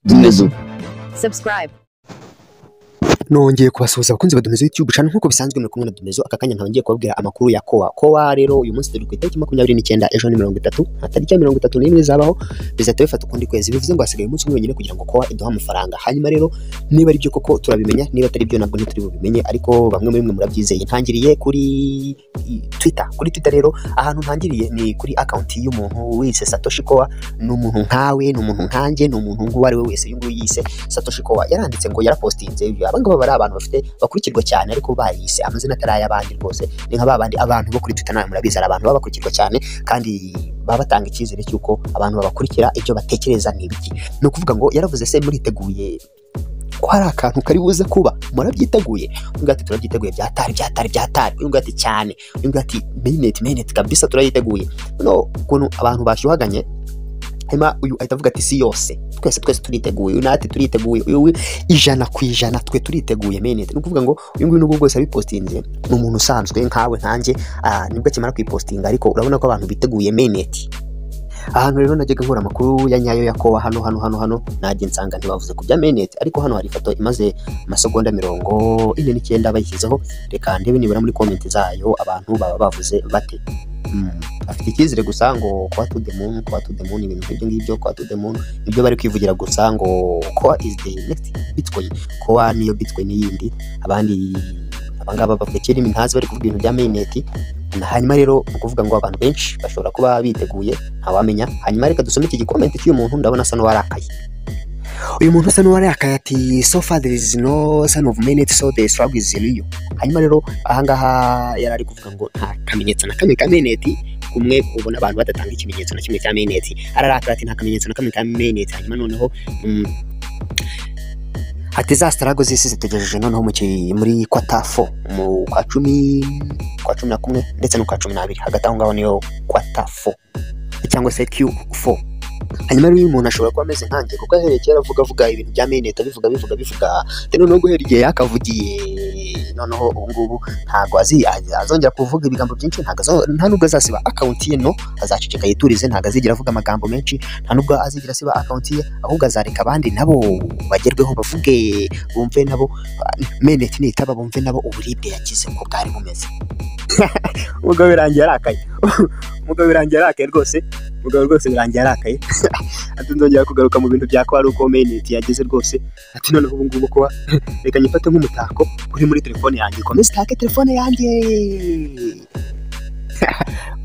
Dumezu subscribe, nongeye kubasuhuza abakunzi badumiza YouTube channel nk'uko bisanzwe muri kumwe na Dumezo aka kanya ntawongeye kubabwira amakuru ya kowa kowa rero uyu munsi turi ku itariki makumyabiri n'icyenda ejo ni mirongo itatu nta tariki ya mirongo itatu n'imwe zabaho bizahita bifata ukundi kwezi bivuze ngo hasigaye umunsi umwe wenyine kugira ngo kowa iduhe amafaranga hanyuma rero niba ari byo koko turabimenya niba atari byo nabwo ntituri bubimenye ariko bamwe muri mwe murabyizeye ntangiriye kuri Twitter kuri Twitter rero ahantu ntangiriye ni kuri account y'umuntu wise Satoshi Kowa ni umuntu nkawe ni umuntu nkanjye ni umuntu nguwo ari we wese uyu nguyu yise Satoshi Kowa yaranditse ngo yarapostinze abangaba bari abantu bafite bakurikirwa cyane ariko bayise amazina atari ay'abandi rwose ni nka babandi abantu bo kuri Twitter nawe murabizi ari abantu baba bakurikirwa cyane kandi baba batanga icyizere cy'uko abantu babakurikira ibyo batekereza ni ibiki ni ukuvuga ngo yaravuze se muriteguye ko hari akantu kari buze kuba murabyiteguye uyu nguyu ati turabyiteguye byatari byatari byatari uyu nguyu ati cyane uyu nguyu ati minute minute kabisa turayiteguye noneho ukuntu abantu bashyuhaganye hanyuma uyu ahita avuga ati si yose twese twese turiteguye uyu natwe turiteguye uyu we ijana ku ijana twe turiteguye menete ni ukuvuga ngo uyu nguyu n'ubwo bwose yabipostinze ni umuntu usanzwe nkawe nkanjye ah, nibwo akimara kuyipostinga ariko urabona ko abantu biteguye menete ahantu rero najyaga nkura amakuru ya nyayo ya kowa hano hano hano hano najye nsanga ntibavuze ku bya menete ariko hano hari ifoto imaze amasegonda mirongo ine n'icyenda bayishyizeho reka ndebe nibura muri komenti zayo abantu baba bavuze bate Mm, afite icyizere gusa ngo kwa to the moon kwa to the moon ibintu nk'ibyo ngibyo kwa to the moon nibyo bari kwivugira gusa ngo koa is the next bitcoin koa niyo bitcoin yindi abandi abangaba bavuga kera imintazi bari kuvuga ibintu bya mainnet Na hanyuma rero ni ukuvuga ngo abantu benshi bashobora kuba biteguye ntawamenya hanyuma reka dusome iki gikomenti cy'uyu muntu ndabona asa n'uwarakaye uyu muntu usa n'uwarakaye ati so far there is no sign of minute so the struggle is real hanyuma rero ahangaha yari ari kuvuga ngo nta kamenyetso na kamwe ka meneti kumwe ubona abantu badatanga ikimenyetso na kimwe cya meneti ararakara ati nta kamenyetso na kamwe ka meneti hanyuma noneho mm, ati za sitarago z'isi zitegereje noneho mu ki- muri kwata fo mu kwa cumi kwa cumi na kumwe ndetse no kwa cumi n'abiri hagati aho ngaho niyo kwata fo cyangwa se q fo hanyuma rero uyu muntu ashobora kuba ameze nkanjye kuko ahereye kera avuga avuga ibintu bya meneta bivuga bivuga bivuga ati noneho guhera igihe yakavugiye noneho ubu ngubu ntabwo azi azongera kuvuga ibigambo byinshi ntabwo azo- nta nubwo azasiba akawunti ye no azaceceka yiturize ntabwo azigira avuga amagambo menshi nta nubwo azigira asiba akawunti ye ahubwo azareka abandi nabo bagerweho bavuge bumve nabo meneti nitaba bumve nabo uburibwe yagize uko bwari bumeze umugabo birangiye arakaye umugabo birangiye arakaye rwose umugabo rwose birangiye arakaye ati nzongera kugaruka mu bintu bya ko ari uko meneti yageze rwose ati noneho ubu ngubu kuba reka nyifate nk'umutako uri muri telefone yanjye komeza utake telefone yanjye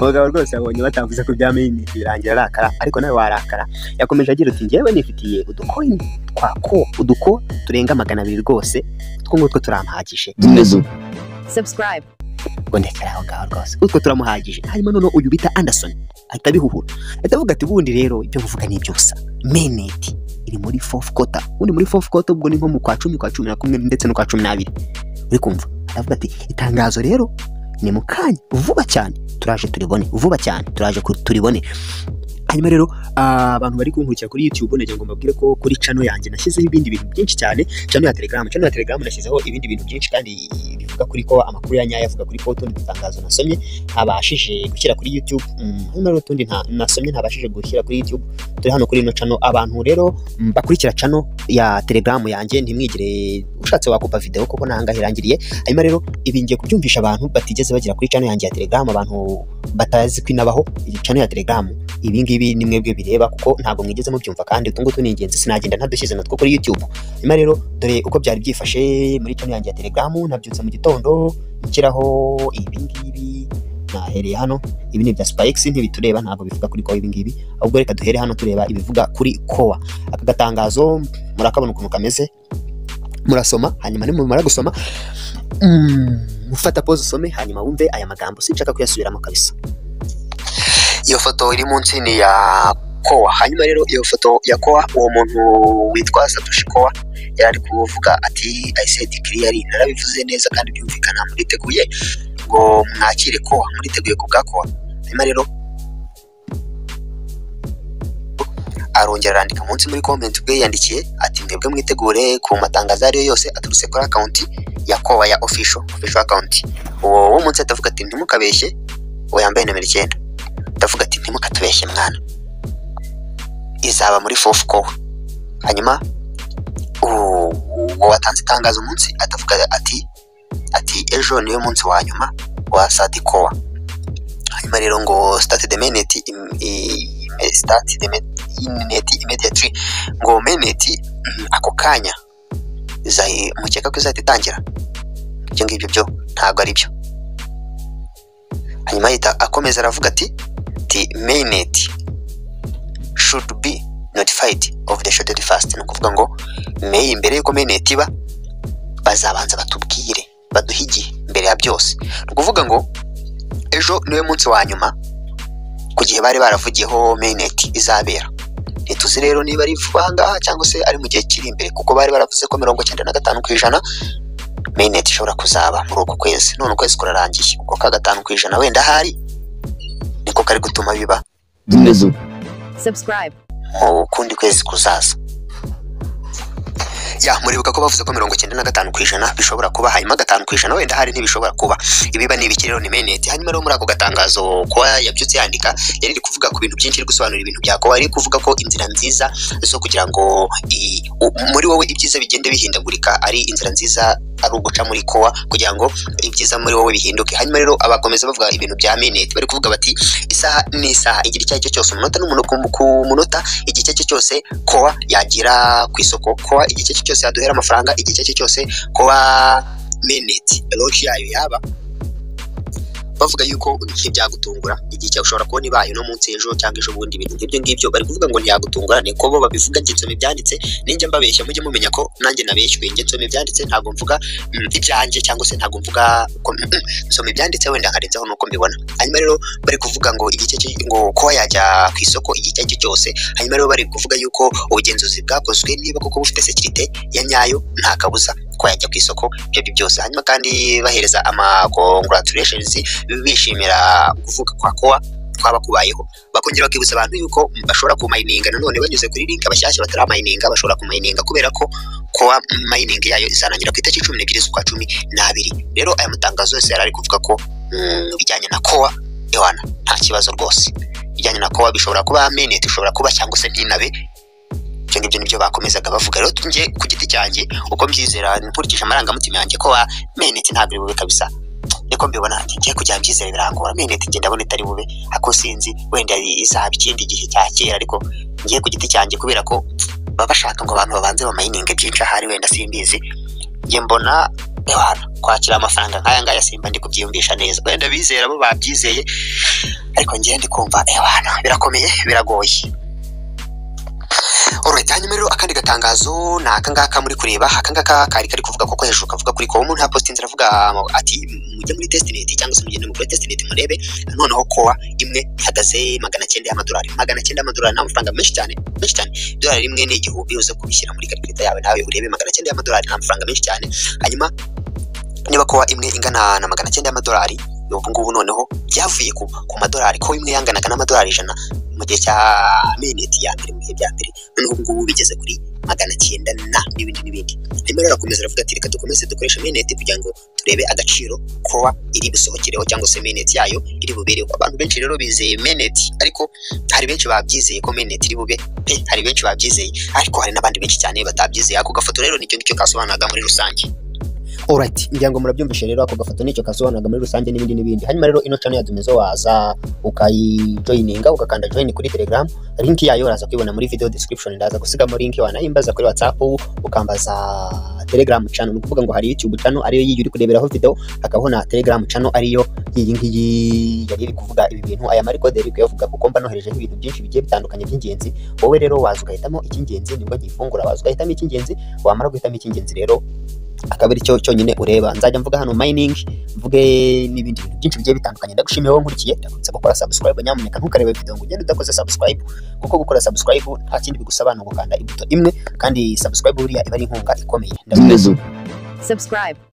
umugabo rwose yabonye batavuze ku bya meneti birangira arakara ariko nawe warakara yakomeje agira ati ngewe nifitiye udukoini twa ko uduko turenga magana abiri rwose utwo ngutwo turampagije Dumezu subscribe, ngo ndekera aho ngaho rwose utwo turamuhagije hanyuma noneho uyu bita anderson ahita abihuhura ahita avuga ati ubundi rero ibyo muvuga ni ibyo gusa meneti iri muri fofu kota ubundi muri fofu kota ubwo ni nko mu kwa cumi kwa cumi na kumwe ndetse no kwa cumi n'abiri uri kumva aravuga ati itangazo rero ni mu kanya vuba cyane turaje turibone vuba cyane turaje ku- turibone hanyuma rero ah, abantu bari kunkurikira kuri youtube nagira ngo mbabwire ko kuri cano yanjye nashyizeho ibindi bintu byinshi cyane cano ya telegram cano ya telegram nashyizeho ibindi bintu byinshi kandi bivuga kuri ko amakuru ya nyayo avuga kuri ko utundi dutangazo nasomye ntabashije gushyira kuri youtube Mm, hanyuma rero utundi nta- nasomye ntabashije gushyira kuri youtube turi hano kuri ino cano abantu rero mm, bakurikira cano ya telegram yanjye ntimwigire ushatse wakupa video kuko nahanga irangiriye hanyuma rero ibi ngiye kubyumvisha abantu batigeze bagera kuri cano yanjye ya telegram abantu batazi kwinabaho iyi cano ya telegram ibi ngibi ni mwebwe bireba kuko ntabwo mwigeze mubyumva kandi utu ngutu ni ingenzi sinagenda ntadushyize natwo kuri youtube hanyuma rero dore uko byari byifashe muri channel yanjye ya telegram nabyutse mu gitondo nshyiraho ibi ngibi nahereye hano ibi ni ibya spikes ntibitureba ntabwo bivuga kuri kowa ibi ngibi ahubwo reka duhere hano tureba ibivuga kuri kowa aka gatangazo murakabona ukuntu kameze murasoma hanyuma nimumara gusoma mm, ufata pause usome hanyuma wumve aya magambo sinshaka kuyasubiramo kabisa iyo foto iri munsi ni ya kowa hanyuma rero iyo foto ya kowa uwo muntu witwa satoshi kowa yari ari kuvuga ati i said clearly narabivuze neza kandi byumvikana muriteguye ngo mwakire kowa muriteguye ku bwa kowa hanyuma rero arongera arandika munsi muri comment ubwe yandikiye ati mwebwe mwitegure ku matangazo ariyo yose aturutse kuri akawunti ya kowa ya official official account uwo wo munsi ahita avuga ati ntimukabeshye uwo yambaye nimero icyenda ndavuga ati ntimukatubeshye mwana izaba muri fofu kowe hanyuma u- uwo watanze itangazo umunsi atavuga ati ati ejo niwe munsi wa nyuma wa sadikowa hanyuma rero ngo state de menet im- i- ime- state de menet immediately ngo menet mm, ako kanya izayi- mukeka ko izahita itangira ibyo ngibyo byo ntabwo ari byo hanyuma ahita akomeza aravuga ati ati mainnet should be notified of the scheduled fast ni ukuvuga ngo may mbere y'uko mainnet iba bazabanza batubwire baduhe igihe mbere ya byose ni ukuvuga ngo ejo niwe munsi wa nyuma ku gihe bari baravugiyeho mainnet izabera ntituzi rero niba ari vuba aha ngaha cyangwa se ari mu gihe kiri imbere kuko bari baravuze ko mirongo icyenda na gatanu ku ijana mainnet ishobora kuzaba muri uku kwezi none ukwezi kurarangiye uko ka gatanu ku ijana wenda ahari niko kari gutuma biba Zimeze subscribe, mu kundi kwezi kuzaza ya muribuka ko bavuze ko mirongo icyenda na gatanu ku ijana bishobora kuba hanyuma gatanu ku ijana wenda hari ntibishobora kuba ibiba ni ibiki rero ni meneti hanyuma rero muri ako gatangazo kuba yabyutse yandika yari iri kuvuga ku bintu byinshi iri gusobanura ibintu bya kowa ari kuvuga ko inzira nziza zo kugira ngo i- u- muri wowe ibyiza bigende bihindagurika ari inzira nziza ari uguca muri kowa kugira ngo ibyiza muri wowe bihinduke hanyuma rero abakomeza bavuga ibintu bya meneti bari kuvuga bati isaha ni isaha igira icyo ari cyo cyose umunota n'umuntu ku munota igihe icyo ari cyo cyose kowa yagira ku isoko kowa igihe icyo ari cyo cyose yaduhera amafaranga igihe icyo ari cyo cyose kowa meneti roki yayo yaba bavuga yuko ntibyagutungura igihe cyawe ushobora kubona ibaye no munsi ejo cyangwa ejo bundi ibintu nk'ibyo ngibyo bari kuvuga ngo ntiyagutungura ni ko bo babivuga njye nsoma ibyanditse ninjya mbabeshya mujye mumenya ko nanjye nabeshywe njye nsoma ibyanditse ntabwo mvuga mm, ibyanjye cyangwa se ntabwo mvuga ko mm, mm, nsoma ibyanditse wenda nkarenzaho nuko mbibona hanyuma rero bari kuvuga ngo igice cyo- ngo kuba yajya ku isoko igihe icyo ari cyo cyose hanyuma rero bari kuvuga yuko ubugenzuzi bwakozwe niba koko bufite sekirite ya nyayo nta kabuza ko yajya ku isoko ibyo ari byo byose hanyuma kandi bahereza ama congratulations bishimira kuvuga kwa kowa kwaba kubayeho bakongera bakibutsa abantu yuko bashobora kumayininga nanone banyuze kuri link abashyashya bataramayininga bashobora kumayininga kubera ko kowa mayiningi yayo izarangira ku itariki cumi n'ebyiri z'ukwa cumi n'abiri rero aya matangazo yose yari ari kuvuga ko mm, ibijyanye na kowa ewana nta kibazo rwose ibijyanye na kowa bishobora kuba meneti ushobora kuba cyangwa se ntinabe ibyo ngibyo nibyo bakomezaga bavuga rero njye ku giti cyanjye uko mbyizera nkurikije amarangamutima yanjye ko wa meneti ntabwo iri bube kabisa niko mbibona ngiye kujya mbyizera birangora meneti ngenda ndabona itari bube ako sinzi wenda izaba ikindi gihe cya kera ariko ngiye ku giti cyanjye kubera ko baba bashaka ngo abantu babanze bamayininge byinshi ahari wenda simbizi njye mbona ewana kwakira amafaranga nk'aya ngaya simba ndi kubyiyumvisha neza wenda bizera bo babyizeye ariko njyewe ndi kumva ewana birakomeye biragoye Alright, hanyuma rero akandi gatangazo ni aka ngaka muri kureba aka ngaka kari kari kuvuga ko ko hejuru kavuga kuri kowa umuntu hapositinze aravuga ngo ati mujye muri testnet cyangwa se mugende muri testnet murebe noneho kowa imwe ihagaze magana cyenda y'amadolari magana cyenda y'amadolari ni amafaranga menshi cyane menshi cyane idolari rimwe ni igihumbi uze kubishyira muri karikirita yawe nawe urebe magana cyenda y'amadolari ni amafaranga menshi cyane hanyuma niba kowa imwe ingana na magana cyenda y'amadolari ubu ngubu noneho byavuye ku, ku madolari ko imwe yanganaga n'amadolari ijana mu gihe cya mineti ya mbere mu bihe bya mbere noneho ubu ngubu bigeze kuri magana cyenda na n'ibindi n'ibindi hanyuma rero arakomeza aravuga ati reka dukomeze dukoresha mineti kugira ngo turebe agaciro kowa iri busohokereho cyangwa se mineti yayo iri bubereho abantu benshi rero bizeye mineti ariko hari benshi babyizeye ko mineti iri bube pe hari benshi babyizeye ariko hari n'abandi benshi cyane batabyizeye ako gafoto rero nicyo ngicyo kasobanuraga muri rusange Alright, ngira ngo murabyumvishe rero ako gafoto nicyo kasobanuraga muri rusange n'ibindi n'ibindi. Hanyuma rero ino channel ya Dumezo waza ukayijoininga ugakanda join kuri Telegram. Link yayo uraza kuyibona muri video description ndaza gusigamo link wanayimbaza kuri WhatsApp ukambaza Telegram channel. Ni ukuvuga ngo hari YouTube channel ariyo yiyi uri kureberaho video, hakabaho na Telegram channel ariyo iyi ngiyi yari iri kuvuga ibi bintu aya mariko deri kuyavuga kuko mba nohereje ibintu byinshi bigiye bitandukanye by'ingenzi. Wowe rero waza ugahitamo icy'ingenzi nibwo gifungura waza ugahitamo icy'ingenzi wamara guhitamo icy'ingenzi rero akaba ari cyo cyonyine ureba nzajya mvuga hano mining mvuge n'ibindi bintu byinshi bigiye bitandukanye ndagushimiye wowe nkurikiye ndakwibutsa gukora subscribe nyamuneka ntukarebe video ngo ugende udakoze subscribe kuko gukora subscribe nta kindi bigusaba ni ugukanda ibuto imwe kandi subscribe buriya iba ari inkunga ikomeye Ndakwizeza. zimeze subscribe.